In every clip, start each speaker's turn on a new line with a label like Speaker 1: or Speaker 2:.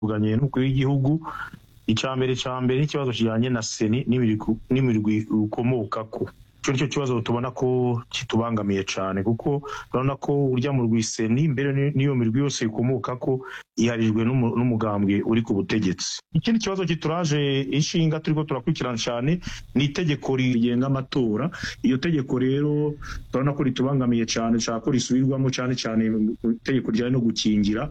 Speaker 1: tuvuganye n'umukuru w'igihugu icya mbere cya mbere n'ikibazo kijyanye na seni n'imirwi ukomokako icyo nicyo kibazo tubona ko kitubangamiye cyane kuko urabona ko urya mu rwiseni mbere n'iyo mirwi yose ikomoka ko iharijwe n'umugambwe uri ku butegetsi ikindi kibazo kituraje inshinga turiko turakurikirana cyane ni itegeko rigenga amatora iyo tegeko rero turabona ko ritubangamiye cyane cyane ko risubirwamo cyane cyane itegeko rijyanye no gukingira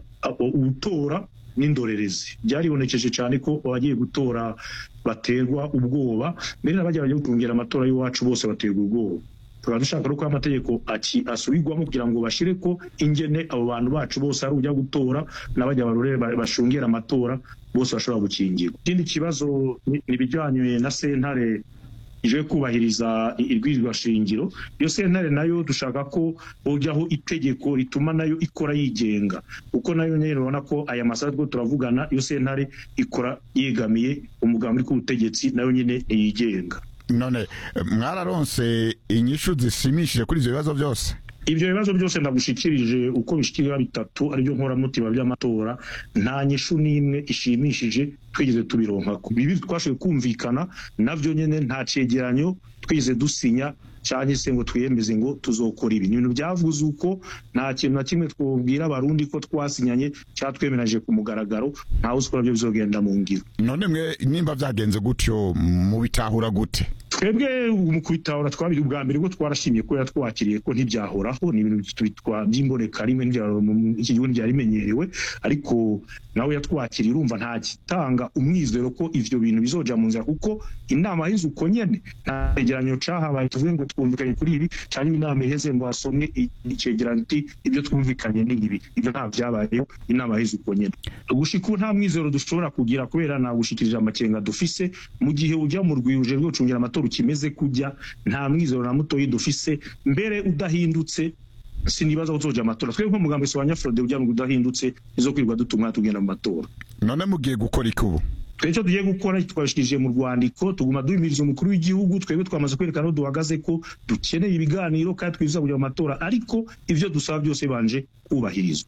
Speaker 1: utora n'indorerezi byaribonekeje cyane ko abagiye gutora baterwa ubwoba mbere n'abajya bajya gutungira amatora y'iwacu bose baterwa ubwoba tukaba dushaka ko amategeko asubirwamo kugira ngo bashyire ko ingene abo bantu bacu bose ari ujya gutora n'abajya barore bashungera amatora bose bashobora gukingirwa ikindi kibazo ni ibijyanye na sentare ije kubahiriza irwirirwa shingiro iyo sentare nayo dushaka ko ujyaho itegeko rituma nayo ikora yigenga kuko nayo nyine urabona ko aya masaha two turavugana iyo sentare ikora yegamiye umugambi w'ubutegetsi nayo nyine yigenga
Speaker 2: none mwararonse inyishu zishimishije kuri ibyo bibazo byose
Speaker 1: ibyo bibazo byose ndagushikirije uko bishikirira bitatu aribyo nkoramutima by'amatora nta nyishu n'imwe ishimishije twigeze tubironka bibi twashoboye kumvikana navyo nyene nta cegeranyo twigeze dusinya cyangwa se ngo twiyemeze ngo tuzokora ibi ibintu byavuze uko nta kintu na kimwe twabwira abarundi ko twasinyanye cyangwa twemeranije ku mugaragaro ntawe uzi ko nabyo bizogenda mu ngiro
Speaker 2: none mwe nimba byagenze gutyo mubitahura gute
Speaker 1: twebwe mu kubitahura twabiri ubwa mbere bwo twarashimye ko yatwakiriye ko ntibyahoraho ni ibintu by'imboneka rimwe iki gihugu ntibyarimenyerewe ariko nawe yatwakiriye urumva nta gitanga umwizero ko ivyo bintu bizoja mu nzira kuko inama hize uko nyene nta cegeranyo cahabaye tuvuge ngo twumvikanye kuri ibi cyangwa inama iheze ngo hasomwe icegeranyo iti ibyo twumvikanye ni ibi ibyo nta vyabayeho inama hize uko nyene gushika ubu nta mwizero dushobora kugira kubera nagushikirije amakenga dufise mu gihe ujya mu rwiruje rwo gucungira amatora ukimeze kujya nta mwizero na mutoyi dufise mbere udahindutse sinibaza uzoja amatora twebwe nk'umugambi sobanya Frode ujya mu udahindutse izo kwirirwa dutuma tugenda mu matora
Speaker 2: none mugiye gukora iki ubu
Speaker 1: twebwe icyo tugiye gukora twabishikirije mu rwandiko tuguma duhimiriza umukuru w'igihugu twebwe twamaze kwerekana aho duhagaze ko dukeneye ibiganiro kandi twifuza kujya mu matora ariko ibyo dusaba byose banje kubahirizwa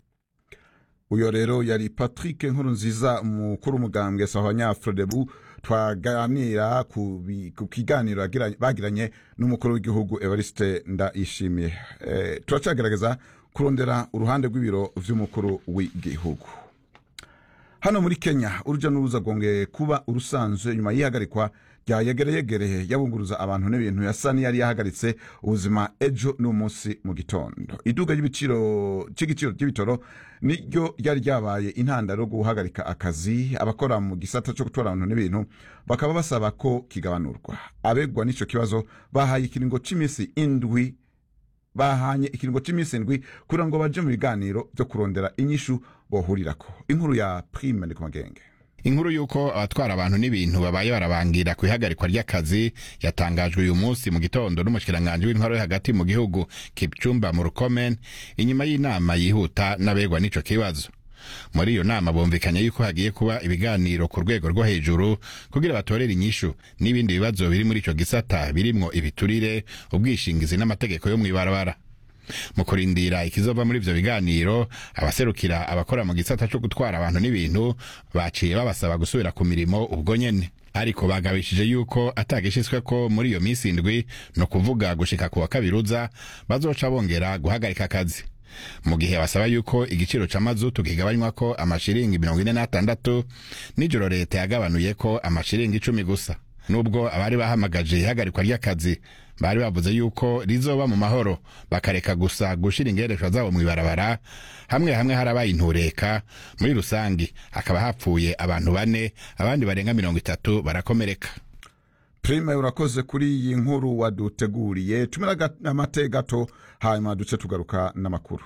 Speaker 2: uyo rero yari patrick nkuru nziza umukuru umugambwe sahanya frodebu twaganira ku kiganiro bagiranye n'umukuru w'igihugu evariste ndayishimiye e, turacagerageza kurondera uruhande rw'ibiro vy'umukuru w'igihugu hano muri kenya uruja n'uruza rwongeye kuba urusanzwe nyuma y'ihagarikwa rya yegereyegereye yabunguruza abantu n'ibintu yasa n'iyari yahagaritse ubuzima ejo n'umunsi mu gitondo iduga ry'ibiciro cy'igiciro ry'ibitoro niryo ryari ryabaye intandaro yo guhagarika akazi abakora mu gisata cyo gutwara abantu n'ibintu bakaba basaba ko kigabanurwa abegwa n'ico kibazo bahaye ikiringo cy'iminsi indwi bahanye ikiringo cy'iminsi indwi kugira ngo baje mu biganiro byo kurondera inyishu bohurirako inkuru ya prime ndi ku magenge
Speaker 3: inkuru y'uko abatwara abantu n'ibintu babaye barabangira ku ihagarikwa ry'akazi yatangajwe uyu munsi mu gitondo n'umushikiranganji w'intwaro yo hagati mu gihugu kipcumba mu rukomen inyuma y'inama yihuta n'abegwa n'ico kibazo muri iyo nama bumvikanye yuko hagiye kuba ibiganiro ku rwego rwo hejuru kugira batorere inyishu n'ibindi bibazo biri muri ico gisata birimwo ibiturire ubwishingizi n'amategeko yo mw'ibarabara mu kurindira ikizova muri ivyo biganiro abaserukira abakora mu gisata co gutwara abantu n'ibintu baciye babasaba gusubira ku mirimo ubwo nyene ariko bagabishije yuko atagishitswe ko muri iyo minsi indwi no kuvuga gushika ku wa kabiruza bazoca bongera guhagarika akazi mu gihe basaba yuko igiciro c'amazutu kigabanywa ko amashiringi mirongo ine n'atandatu nijoro leta yagabanuye ko amashiringi icumi gusa nubwo abari bahamagaje ihagarikwa ry'akazi bari bavuze yuko rizoba mu mahoro bakareka gusa gushira ingereshwa zabo mw'ibarabara hamwe hamwe harabaye intureka muri rusangi hakaba hapfuye abantu bane abandi barenga mirongo itatu barakomereka
Speaker 2: prime urakoze kuri iyi nkuru waduteguriye tumira amate gato hanyuma duce tugaruka n'amakuru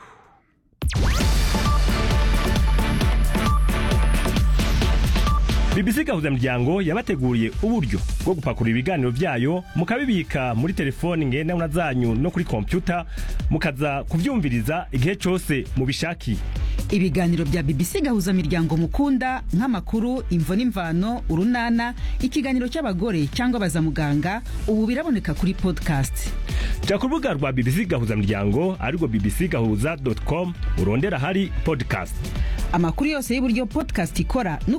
Speaker 4: BBC gahuza miryango yabateguriye uburyo bwo gupakurura ibiganiro vyayo mukabibika muri telefoni ngendanwa zanyu no kuri kompyuta mukaza kuvyumviriza igihe cose mubishakiye
Speaker 5: ibiganiro bya BBC gahuza miryango mukunda nk'amakuru imvo n'imvano urunana ikiganiro cy'abagore cyangwa baza muganga ubu biraboneka kuri podcast
Speaker 4: ja ku rubuga rwa BBC gahuza miryango arirwo bbc gahuza com urondera hari podcast
Speaker 5: amakuru yose y'uburyo podcast ikora